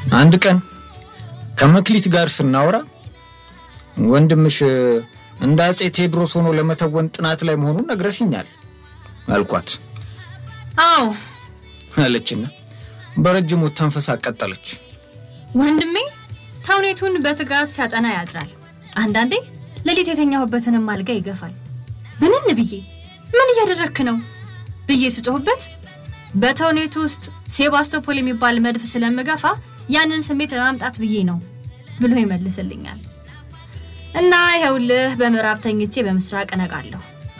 አንድ ቀን ከመክሊት ጋር ስናወራ ወንድምሽ እንደ አፄ ቴዎድሮስ ሆኖ ለመተወን ጥናት ላይ መሆኑን ነግረሽኛል አልኳት። አዎ አለችና በረጅሙ ተንፈሳ ቀጠለች። ወንድሜ ተውኔቱን በትጋት ሲያጠና ያድራል። አንዳንዴ ሌሊት የተኛሁበትንም አልጋ ይገፋል። ብንን ብዬ ምን እያደረክ ነው ብዬ ስጮህበት በተውኔቱ ውስጥ ሴባስቶፖል የሚባል መድፍ ስለምገፋ ያንን ስሜት ለማምጣት ብዬ ነው ብሎ ይመልስልኛል። እና ይኸውልህ በምዕራብ ተኝቼ በምስራቅ እነቃለሁ።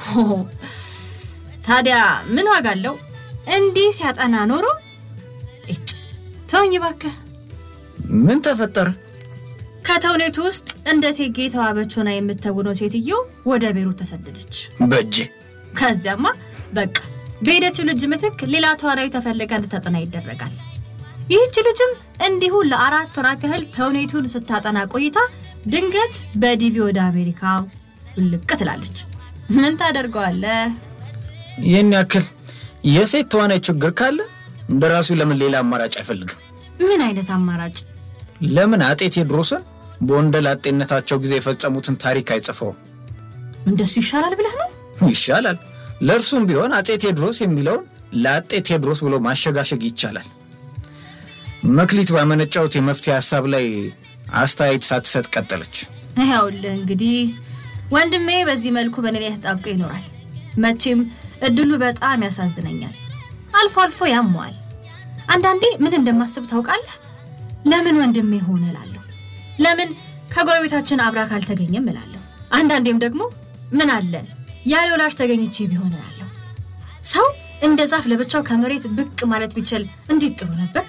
ታዲያ ምን ዋጋ አለው? እንዲህ ሲያጠና ኖሮ እጭ ተውኝ እባክህ። ምን ተፈጠረ? ከተውኔቱ ውስጥ እንደ እቴጌ ተዋበች ሆና የምትተውነው ሴትዮ ወደ ቤሩት ተሰደደች። በእጄ ከዚያማ በቃ በሄደችው ልጅ ምትክ ሌላ ተዋናይ ተፈልጋ እንድታጠና ይደረጋል። ይህች ልጅም እንዲሁ ለአራት ወራት ያህል ተውኔቱን ስታጠና ቆይታ ድንገት በዲቪ ወደ አሜሪካ ውልቅ ትላለች። ምን ታደርገዋለህ? ይህን ያክል የሴት ተዋናይ ችግር ካለ እንደራሱ ለምን ሌላ አማራጭ አይፈልግም? ምን አይነት አማራጭ? ለምን አጤ ቴዎድሮስን በወንደላጤነታቸው ጊዜ የፈጸሙትን ታሪክ አይጽፈውም? እንደሱ ይሻላል ብለህ ነው? ይሻላል። ለእርሱም ቢሆን አጤ ቴዎድሮስ የሚለውን ለአጤ ቴዎድሮስ ብሎ ማሸጋሸግ ይቻላል። መክሊት ባመነጫውት የመፍትሄ ሀሳብ ላይ አስተያየት ሳትሰጥ ቀጠለች። ይኸውልህ እንግዲህ ወንድሜ በዚህ መልኩ በእኔ ላይ ተጣብቆ ይኖራል። መቼም እድሉ በጣም ያሳዝነኛል። አልፎ አልፎ ያመዋል። አንዳንዴ ምን እንደማስብ ታውቃለህ? ለምን ወንድሜ ሆነ እላለሁ። ለምን ከጎረቤታችን አብራ ካልተገኘም እላለሁ። አንዳንዴም ደግሞ ምን አለ ያለ ወላጅ ተገኝቼ ቢሆን እላለሁ። ሰው እንደ ዛፍ ለብቻው ከመሬት ብቅ ማለት ቢችል እንዴት ጥሩ ነበር።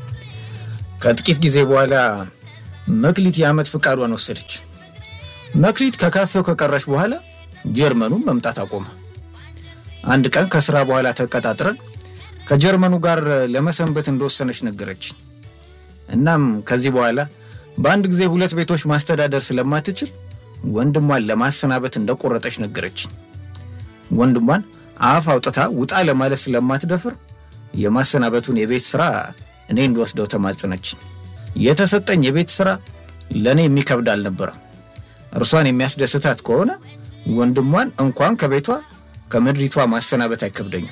ከጥቂት ጊዜ በኋላ መክሊት የዓመት ፍቃዷን ወሰደች። መክሊት ከካፌው ከቀረች በኋላ ጀርመኑን መምጣት አቆመ። አንድ ቀን ከስራ በኋላ ተቀጣጥረን ከጀርመኑ ጋር ለመሰንበት እንደወሰነች ነገረች። እናም ከዚህ በኋላ በአንድ ጊዜ ሁለት ቤቶች ማስተዳደር ስለማትችል ወንድሟን ለማሰናበት እንደቆረጠች ነገረች። ወንድሟን አፍ አውጥታ ውጣ ለማለት ስለማትደፍር የማሰናበቱን የቤት ስራ እኔ እንድወስደው ተማጽነች። የተሰጠኝ የቤት ስራ ለእኔ የሚከብድ አልነበረም። እርሷን የሚያስደስታት ከሆነ ወንድሟን እንኳን ከቤቷ ከምድሪቷ ማሰናበት አይከብደኝም።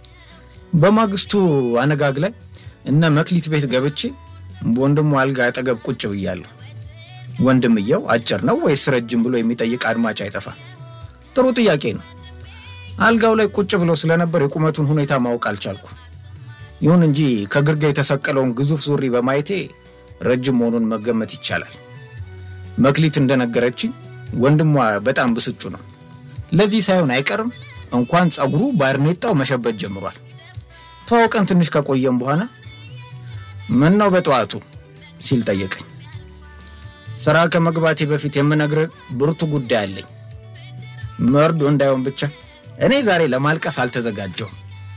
በማግስቱ አነጋግ ላይ እነ መክሊት ቤት ገብቼ በወንድሟ አልጋ አጠገብ ቁጭ ብያለሁ። ወንድምየው አጭር ነው ወይስ ረጅም ብሎ የሚጠይቅ አድማጭ አይጠፋም። ጥሩ ጥያቄ ነው። አልጋው ላይ ቁጭ ብሎ ስለነበር የቁመቱን ሁኔታ ማወቅ አልቻልኩ። ይሁን እንጂ ከግርጌ የተሰቀለውን ግዙፍ ሱሪ በማየቴ ረጅም መሆኑን መገመት ይቻላል። መክሊት እንደነገረችኝ ወንድሟ በጣም ብስጩ ነው። ለዚህ ሳይሆን አይቀርም እንኳን ጸጉሩ ባርኔጣው መሸበት ጀምሯል። ተዋውቀን ትንሽ ከቆየም በኋላ ምን ነው በጠዋቱ ሲል ጠየቀኝ። ስራ ከመግባቴ በፊት የምነግርህ ብርቱ ጉዳይ አለኝ። መርዶ እንዳይሆን ብቻ እኔ ዛሬ ለማልቀስ አልተዘጋጀውም።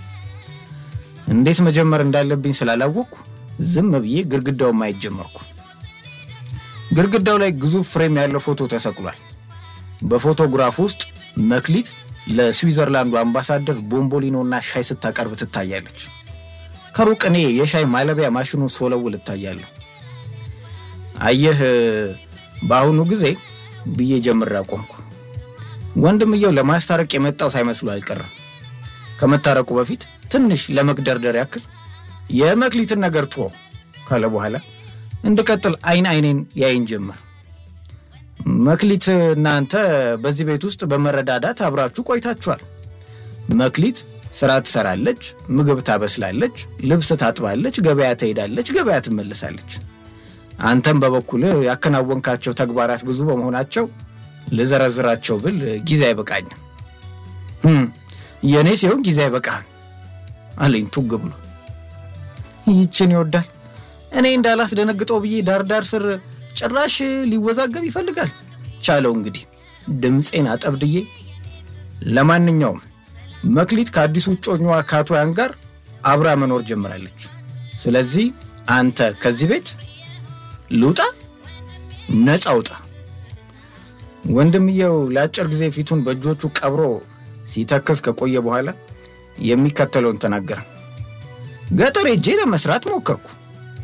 እንዴት መጀመር እንዳለብኝ ስላላወቅኩ ዝም ብዬ ግድግዳውን ማየት ጀመርኩ። ግድግዳው ላይ ግዙፍ ፍሬም ያለው ፎቶ ተሰቅሏል። በፎቶግራፍ ውስጥ መክሊት ለስዊዘርላንዱ አምባሳደር ቦምቦሊኖና ሻይ ስታቀርብ ትታያለች። ከሩቅ እኔ የሻይ ማለቢያ ማሽኑን ሶለውል እታያለሁ። አየህ፣ በአሁኑ ጊዜ ብዬ ጀምሬ አቆምኩ። ወንድምየው ለማስታረቅ የመጣው ሳይመስሉ አልቀረም። ከመታረቁ በፊት ትንሽ ለመግደርደር ያክል የመክሊትን ነገር ትወው ካለ በኋላ እንድቀጥል አይን አይኔን ያይን ጀመር። መክሊት እናንተ በዚህ ቤት ውስጥ በመረዳዳት አብራችሁ ቆይታችኋል። መክሊት ስራ ትሰራለች፣ ምግብ ታበስላለች፣ ልብስ ታጥባለች፣ ገበያ ትሄዳለች፣ ገበያ ትመልሳለች። አንተም በበኩል ያከናወንካቸው ተግባራት ብዙ በመሆናቸው ልዘረዝራቸው ብል ጊዜ አይበቃኝም። የእኔ ሲሆን ጊዜ አይበቃህም አለኝ ቱግ ብሎ። ይችን ይወዳል እኔ እንዳላስደነግጠው ብዬ ዳርዳር ስር ጭራሽ ሊወዛገብ ይፈልጋል። ቻለው እንግዲህ ድምፄን አጠብድዬ። ለማንኛውም መክሊት ከአዲሱ እጮኛዋ ከአቶ ያን ጋር አብራ መኖር ጀምራለች። ስለዚህ አንተ ከዚህ ቤት ልውጣ፣ ነፃ ውጣ። ወንድምየው ለአጭር ጊዜ ፊቱን በእጆቹ ቀብሮ ሲተክዝ ከቆየ በኋላ የሚከተለውን ተናገረ። ገጠር ሄጄ ለመስራት ሞከርኩ።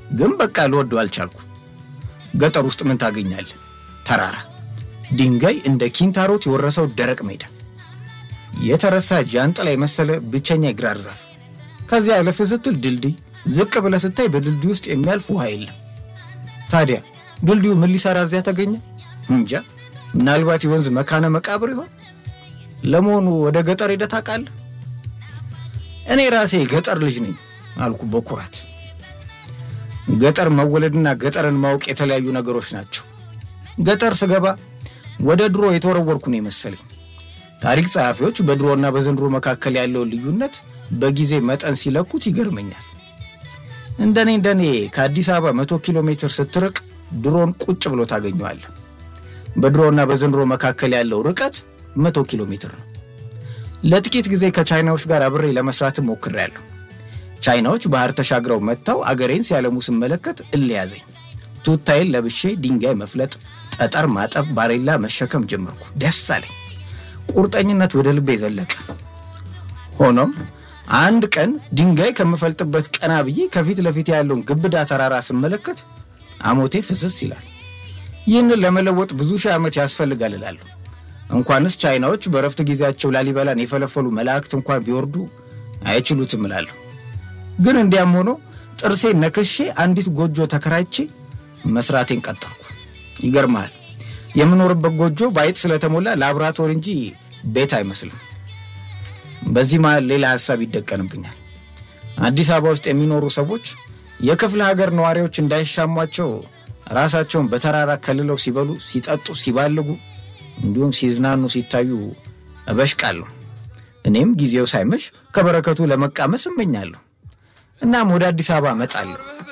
ግን በቃ ልወደው አልቻልኩ። ገጠር ውስጥ ምን ታገኛለህ? ተራራ፣ ድንጋይ፣ እንደ ኪንታሮት የወረሰው ደረቅ ሜዳ፣ የተረሳ ጃንጥላ የመሰለ ብቸኛ የግራር ዛፍ፣ ከዚያ አለፍ ስትል ድልድይ፣ ዝቅ ብለህ ስታይ በድልድይ ውስጥ የሚያልፍ ውሃ የለም። ታዲያ ድልድዩ ምን ሊሰራ እዚያ ተገኘ? እንጃ። ምናልባት የወንዝ መካነ መቃብር ይሆን? ለመሆኑ ወደ ገጠር ሄደህ ታውቃለህ? እኔ ራሴ ገጠር ልጅ ነኝ አልኩ በኩራት። ገጠር መወለድና ገጠርን ማወቅ የተለያዩ ነገሮች ናቸው። ገጠር ስገባ ወደ ድሮ የተወረወርኩ ነው የመሰለኝ። ታሪክ ጸሐፊዎች በድሮና በዘንድሮ መካከል ያለውን ልዩነት በጊዜ መጠን ሲለኩት ይገርመኛል። እንደኔ እንደኔ ከአዲስ አበባ መቶ ኪሎ ሜትር ስትርቅ ድሮን ቁጭ ብሎ ታገኘዋለህ። በድሮና በዘንድሮ መካከል ያለው ርቀት መቶ ኪሎ ሜትር ነው። ለጥቂት ጊዜ ከቻይናዎች ጋር አብሬ ለመስራትም ሞክሬያለሁ። ቻይናዎች ባህር ተሻግረው መጥተው አገሬን ሲያለሙ ስመለከት እልያዘኝ። ቱታይን ለብሼ ድንጋይ መፍለጥ፣ ጠጠር ማጠብ፣ ባሬላ መሸከም ጀመርኩ። ደስ አለኝ። ቁርጠኝነት ወደ ልቤ ዘለቀ። ሆኖም አንድ ቀን ድንጋይ ከምፈልጥበት ቀና ብዬ ከፊት ለፊት ያለውን ግብዳ ተራራ ስመለከት አሞቴ ፍስስ ይላል። ይህንን ለመለወጥ ብዙ ሺህ ዓመት ያስፈልጋል እላለሁ። እንኳንስ ቻይናዎች በረፍት ጊዜያቸው ላሊበላን የፈለፈሉ መላእክት እንኳን ቢወርዱ አይችሉትም እላለሁ። ግን እንዲያም ሆኖ ጥርሴን ነክሼ አንዲት ጎጆ ተከራይቼ መስራቴን ቀጠልኩ። ይገርማል፣ የምኖርበት ጎጆ በአይጥ ስለተሞላ ላብራቶሪ እንጂ ቤት አይመስልም። በዚህ መሃል ሌላ ሀሳብ ይደቀንብኛል። አዲስ አበባ ውስጥ የሚኖሩ ሰዎች የክፍለ ሀገር ነዋሪዎች እንዳይሻሟቸው ራሳቸውን በተራራ ከልለው ሲበሉ፣ ሲጠጡ፣ ሲባልጉ እንዲሁም ሲዝናኑ ሲታዩ እበሽቃለሁ። እኔም ጊዜው ሳይመሽ ከበረከቱ ለመቃመስ እመኛለሁ። እናም ወደ አዲስ አበባ እመጣለሁ።